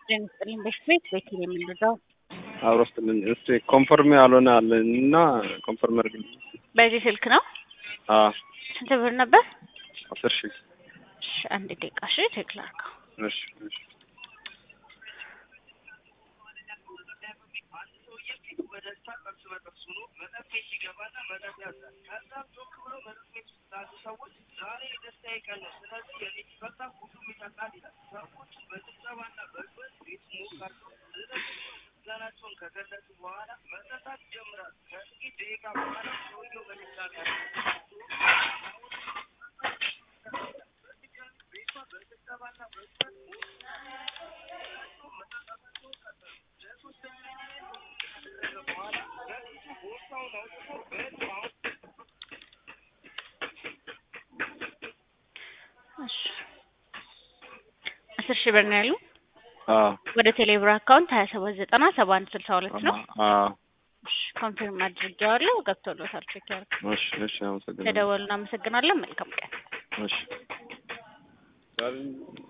ጤና በፊት ቤት የምንረዳው አብሮ ስትልን እስቲ ኮንፈርም ያልሆነ አለ እና ኮንፈርም አድርግልኝ። በዚህ ስልክ ነው። አዎ ስንት ብር ነበር? አስር ሺህ እሺ፣ አንድ ደቂቃ እሺ፣ ቼክ ላድርገው። እሺ እሺ እሺ አስር ሺህ ብር ነው ያሉ አዎ ወደ ቴሌብር አካውንት ሀያ ሰባት ዘጠና ሰባ አንድ ስልሳ ሁለት ነው። አዎ እሺ ኮንፊርም አድርጌዋለሁ። ገብቶሎታል። ቼክ ያድርግ። እሺ እሺ አመሰግናለሁ። ተደወሉ። እናመሰግናለን። መልካም ቀን። እሺ